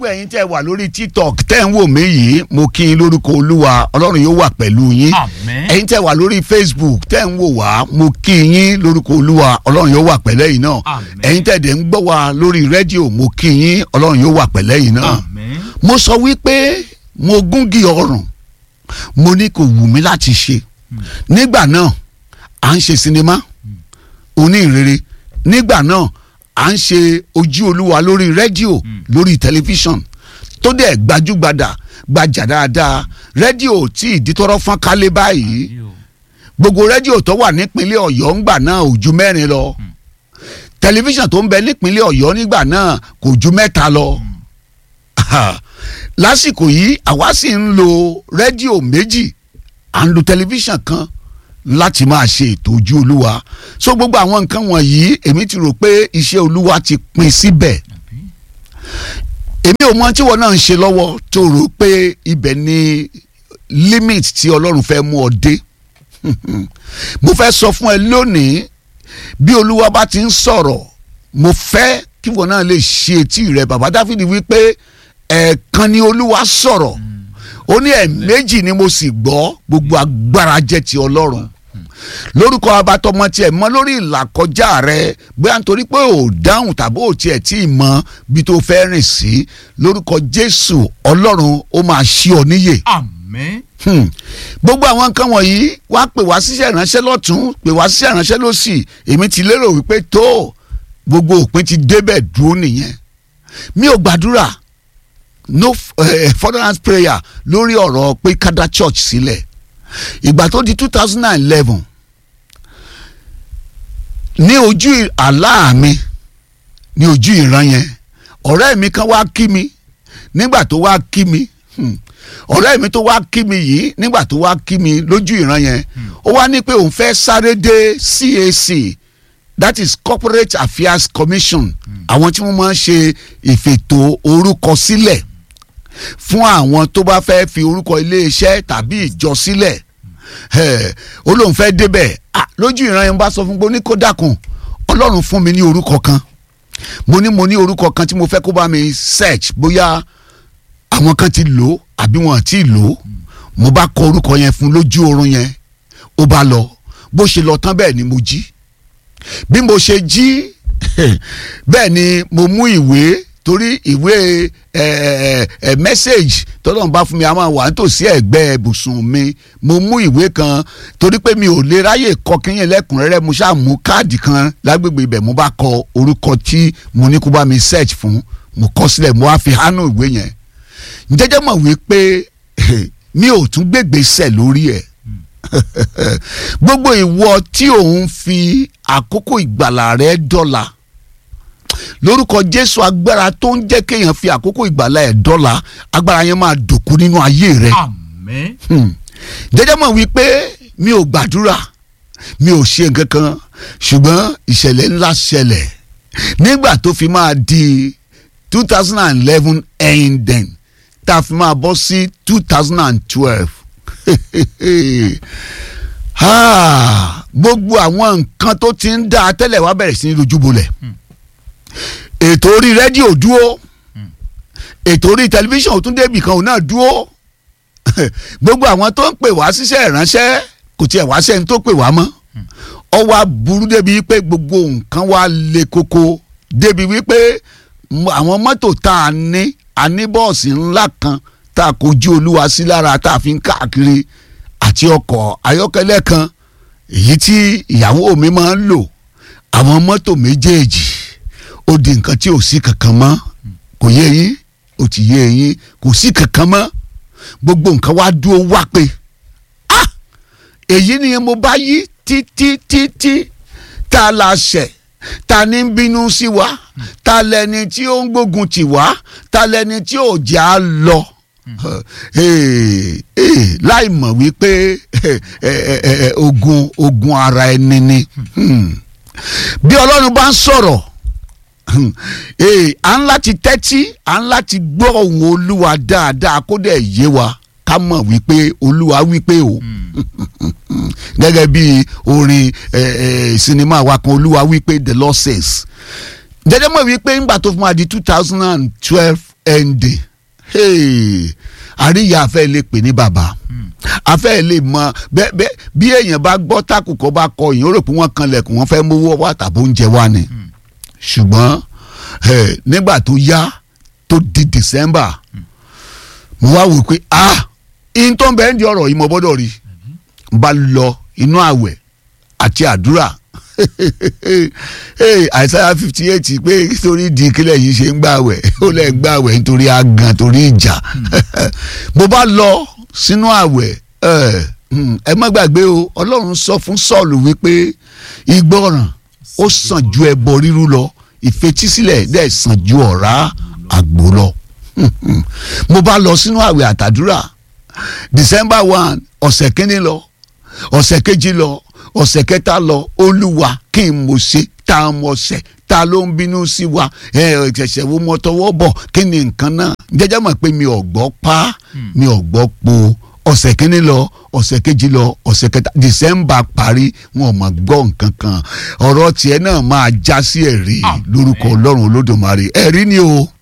gbogbo ẹ̀yin tẹ́ wà lórí tiktok tẹ́ ń wò mí yìí mo kí yín lórúkọ olúwa ọlọ́run yóò wà pẹ̀lú yín Àmín. ẹ̀yin tẹ́ wà lórí facebook tẹ́ ń wò wá mo kí yín lórúkọ olúwa ọlọ́run yóò wà pẹ̀lẹ́ yìí náà Àmín. ẹ̀yin tẹ́ dẹ̀ ń gbọ́ wá lórí rédíò mo kí yín ọlọ́run yóò wà pẹ̀lẹ́ yìí náà Àmín. mo sọ wípé mo gúngi ọrùn mo ní kò wù mí láti ṣe nígbà náà à ń ṣe sinimá oní ìrere nígbà náà à ń ṣe ojú olúwa lórí rédíò lórí tẹlifíṣàn tó dẹ̀ gbajúgbajà gbajà dáadáa rédíò tí ìdítọ́rọ́ fọ́n kálé báyìí gbogbo rédíò tó wà nípínlẹ̀ ọ̀yọ́ ńgbà náà ò ju mẹ́rin lọ tẹlifíṣàn tó ń bẹ nípínlẹ̀ ọ̀yọ́ nígbà náà kò ju mẹ́ta lọ lásìkò yìí àwa sì ń lo rédíò méjì à ń lo tẹlifíṣàn kan láti máa ṣe ètò ojú olúwa so gbogbo àwọn nǹkan wọ̀nyí èmi ti rò pé iṣẹ́ olúwa ti pin síbẹ̀ èmi ò mọ tí wọn náà ń ṣe lọ́wọ́ tó rò pé ibẹ̀ ni limit tí ọlọ́run fẹ́ mú ọ dé mo fẹ́ sọ fún ẹ lónìí bí olúwa bá ti ń sọ̀rọ̀ mo fẹ́ kí wọn náà lè ṣe etí rẹ bàbá dáfídì wípé ẹ̀ẹ̀kan ni olúwa sọ̀rọ̀ ó ní ẹ̀ẹ̀mejì ni mo sì gbọ́ gbogbo agbára jẹ́ ti ọlọ́run lórúkọ abatọmọ tiẹ̀ mọ́ lórí ìlàkọjá rẹ bóyá nítorí pé ò dáhùn tàbí ò tiẹ̀ tí ì mọ bí tó fẹ́ rìn sí lórúkọ jésù ọlọ́run ó máa ṣí ọ níyè Àmín. Hmm. gbogbo àwọn nǹkan wọ̀nyí wá pè wá síṣẹ́ ìránṣẹ́ lọ́tún pè wá síṣẹ́ ìránṣẹ́ lọ́sì èmi ti lérò wípé tó gbogbo òpin ti débẹ̀ dúró nìyẹn mi ò gbàdúrà no uh, furtherance prayer lórí ọ̀rọ̀ pé kádà church sílẹ̀ ìgbà tó di two thousand and eleven ní ojú àlá mi ní ojú ìran yẹn ọ̀rẹ́ mi kan wá kí mi nígbà tó wá kí mi hmm, ọ̀rẹ́ mi tó wá kí mi yìí nígbà tó wá kí mi lójú ìran yẹn ó wá ní pé òun fẹ́ sáré dé CAC that is corporate affairs commission àwọn tí wọ́n máa ń ṣe ìfètò orúkọ sílẹ̀ fún àwọn tó bá fẹ́ fi orúkọ iléeṣẹ́ tàbí ìjọ sílẹ̀ ẹ̀, ó lóun fẹ́ débẹ̀ Ah, lójú ìran yẹn bá sọ fún pé ó ní kó dákun ọlọ́run fún mi ní orúkọ kan mo ní mo ní orúkọ kan tí mo fẹ́ kó bá mi search bóyá àwọn kan ti lò ó àbí wọn ti lò ó mo bá kọ orúkọ yẹn fún lójú oorun yẹn ó bá lọ bó ṣe lọ tán bẹ́ẹ̀ ni mo jí bí mo ṣe jí bẹ́ẹ̀ ni mo mú ìwé torí ìwé ẹ ẹ mẹ́sẹ̀gì tọ́lọ́run bá fún mi a máa wà nítòsí ẹ̀gbẹ́ ibùsùn mi mo mú ìwé kan torí pé mi ò lè ráyè kọ kíyìn lẹ́kùnrẹ́rẹ́ mo ṣáà mú káàdì kan lágbègbè ibẹ̀ mo bá kọ orúkọ tí mo ní kó bá mi search fún mo kọ sílẹ̀ mo wá fi hánú ìwé yẹn jẹ́jẹ́ mọ̀ wípé mi ò tún gbégbèsè lórí ẹ̀ gbogbo ìwọ tí òun fi àkókò ìgbàlà rẹ dọ́là lórúkọ jésù agbára tó ń jẹ́ kéèyàn fi àkókò ìgbàlà ẹ̀ dọ́là agbára yẹn máa dòkú nínú ayé rẹ Àmín. Hmm. jẹ́jẹ́ mọ̀ wípé mi ò gbàdúrà mi ò ṣe nǹkan kan ṣùgbọ́n ìṣẹ̀lẹ̀ ńlá ṣẹlẹ̀ nígbà tó fi máa di two thousand and eleven ending tá a fi máa bọ́ sí two thousand and twelve gbogbo àwọn nǹkan tó ti ń dá a tẹ́lẹ̀ wá bẹ̀rẹ̀ sí ní lójúbolẹ̀ ètò orí rédíò dúró ètò orí tẹlifíṣàn tún débì kan òun náà dúró gbogbo àwọn tó ń pè wá síṣẹ́ ìránṣẹ́ kò tiẹ̀ wá sẹ́ni tó pè wá mọ́ ọ wá burú débi wípé gbogbo nǹkan wá le koko débi wípé m- àwọn mọ́tò tá a ní a ní bọ́ọ̀sì ńlá kan tá a kojú olúwa sí lára tá a fi ń káàkiri àti ọkọ̀ ayọ́kẹ́lẹ́ kan èyí tí ìyàwó mi máa ń lò àwọn mọ́tò méjèèjì ó di nǹkan tí ò sí kankan mọ́ kò yé yín ó ti yé yín kò sí kankan mọ́ gbogbo nǹkan wá dúró wá pé ah èyí ni mo bá yí títí títí tá a la ṣẹ̀ ta ni ń bínú sí wa ta lẹni tí ó ń gbógun tì wá ta lẹni tí ò já a lọ Eh, eh, láì mọ̀ wípé eh, eh, eh, ogun ogun ara ẹni ni Hmm. bí ọlọ́run bá ń sọ̀rọ̀ Hmm. Eh, à ń láti tẹ́tí à ń láti gbọ́ ohùn olúwa dáadáa kó dẹ̀ yé wa ká mọ̀ wípé olúwa wípé o gẹ́gẹ́ bí orin eh, eh, sinimá wa kan olúwa wípé the Lord says jẹ́jẹ́ mọ̀ wípé ńgbà tó fún wa di two thousand and twelve ending hey, àríyá afẹ́ lè pè ní bàbá afẹ́ lè mọ bẹ́ẹ̀ bẹ́ẹ̀ bí èèyàn bá gbọ́ tákùkọ́ bá kọ èèyàn ó rò pé wọ́n kanlẹ̀kùn wọ́n fẹ́ mówó wá tàbí oúnjẹ wá ni ṣùgbọ́n eh, nígbà tó yá tó di December mo wá wò pé ah in tó ń bẹ́ẹ̀ ń di ọ̀rọ̀ yìí mo gbọ́dọ̀ rí n bá lọ inú àwẹ̀ àti àdúrà àìsáyà fifty eight pé nítorí di kílẹ̀ yìí ṣe ń gbàwẹ̀ ó lẹ̀ ń gbàwẹ̀ nítorí àgàn torí ìjà mo bá lọ sínú àwẹ̀ ẹ mm, ẹ má gbàgbé o ọlọ́run sọ fún sọ́ọ̀lù wípé ìgbọràn ó sàn ju ẹbọ rírú lọ ìfetísílẹ̀ dẹ̀ sàn ju ọ̀rá àgbò lọ mo bá lọ sínú àwẹ̀ àtàdúrà December one ọ̀sẹ̀ kínní lọ ọ̀sẹ̀ kejì lọ ọ̀sẹ̀ kẹta lọ olúwa kí n mo ṣe tá a mọ̀ ṣẹ̀ ta ló ń bínú sí wa ẹ ṣẹ̀ṣẹ̀ wo mọ tọwọ́ bọ̀ kí ni nǹkan náà jẹ́jẹ́ mọ̀ pé mi ò gbọ́ pa mi ò gbọ́ po ọ̀sẹ̀ kínní lọ ọ̀sẹ̀ kejì lọ ọ̀sẹ̀ kẹta December parí wọn ò mọ̀ gbọ́ nǹkan kan ọ̀rọ̀ tiẹ̀ náà máa já sí ẹ̀rí lórúkọ ọlọ́run olódùmarè ẹ̀rí ni o